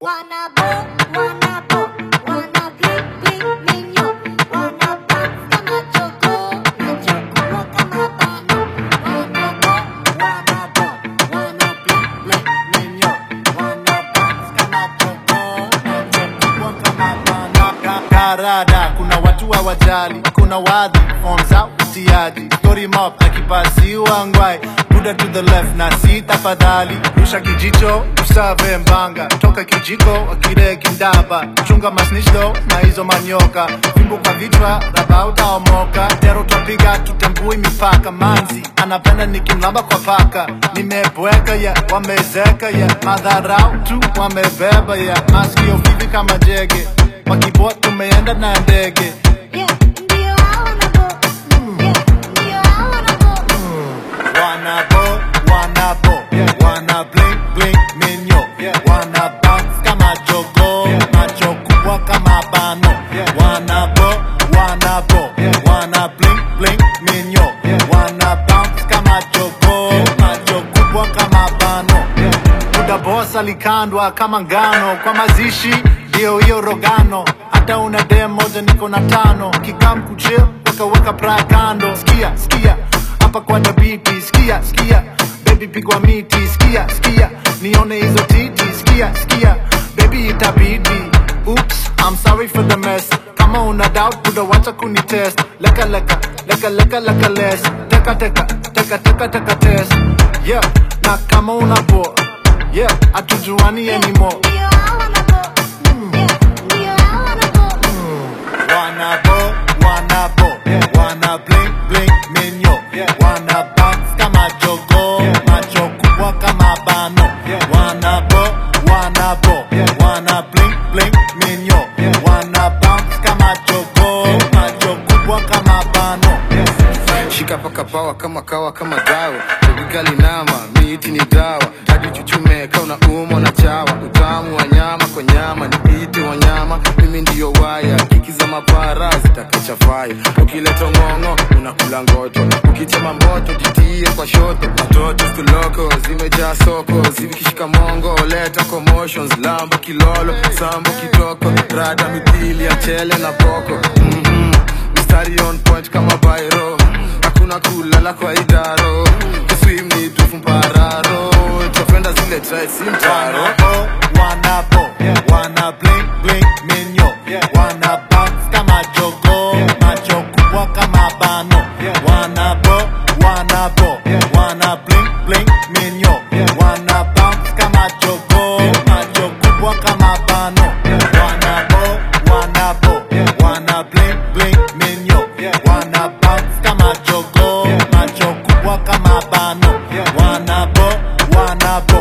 Wanna bo, wanna bo, wanna blink blink minyo, wanna bounce kama chogo, nachokua kama bano. Wanna bo, wanna bo, wanna blink blink minyo, wanna bounce kama chogo, nachokua kama bano. Ka- karada kuna watu hawajali kuna wadhi form za utiaji story mob akipasiwa ngwai buda to the left na si tafadhali rusha kijicho usave mbanga toka kijiko akire kindaba chunga masnishdo na hizo manyoka fimbo kwa vichwa raba utaomoka tero twapiga tutembui mipaka manzi anapenda nikimlamba kwa paka nimebweka ya wamezeka ya madharau tu wamebeba ya maskio vivi kama jege Makiboa tumeenda na ndege Yeah, ndio hao wanna bo, yeah, ndio hao wanna bo. Wanna bo, wanna bo Wanna blink blink minyo Wanna bounce kama jogo Macho kubwa kama bano Wanna bo, wanna bo Wanna blink blink minyo Wanna bounce kama jogo Macho kubwa kama bano muda boss alikandwa kama ngano kwa mazishi ndio hiyo rogano hata una dem moja niko na tano kikam kuchil wakaweka pra kando skia skia hapa kwa dabiti skia skia baby pigwa miti skia skia nione hizo titi skia skia baby itabidi oops i'm sorry for the mess kama una doubt buda wacha kunitest leka leka leka leka leka less teka teka teka teka teka test yeah na kama una bo yeah atujuani anymore Ndio hao wanna bo, yeah, ndio hao wanna bo. Wanna bo, wanna bo, wanna blink blink minyo, wanna bounce kama jogo, macho kubwa kama bano. Wanna bo, wanna bo, wanna blink blink minyo, wanna bounce kama jogo, macho kubwa kama bano. shika paka pawa kama kawa kama dawa bebigali nama miti ni dawa hadi chuchume kauna umo na chawa utamu wa nyama kwa nyama ni ite wanyama mimi ndiyo waya kiki za mapara zitakacha faya ukileta ng'ong'o unakula ngoto ukitema moto jitie kwa shoto watoto stuloko zimejaa soko zikishika mongo leta commotions lamba kilolo sambo kitoko rada mithili ya chele na poko mm-hmm. mistari on point kama bairo hakuna kulala kwa idaro kuswim ni tufu mpararo tafenda zile try si mtaro Wanna bo, wanna bo, wanna blink blink minyo, wanna bounce kama jogo, macho kubwa kama bano. Wanna bo, wanna bo, wanna blink blink minyo, wanna bounce kama jogo, macho kubwa kama bano. Wanna bo, wanna bo, wanna blink blink minyo, wanna bounce kama jogo, macho kubwa kama bano. Wanna bo, wanna bo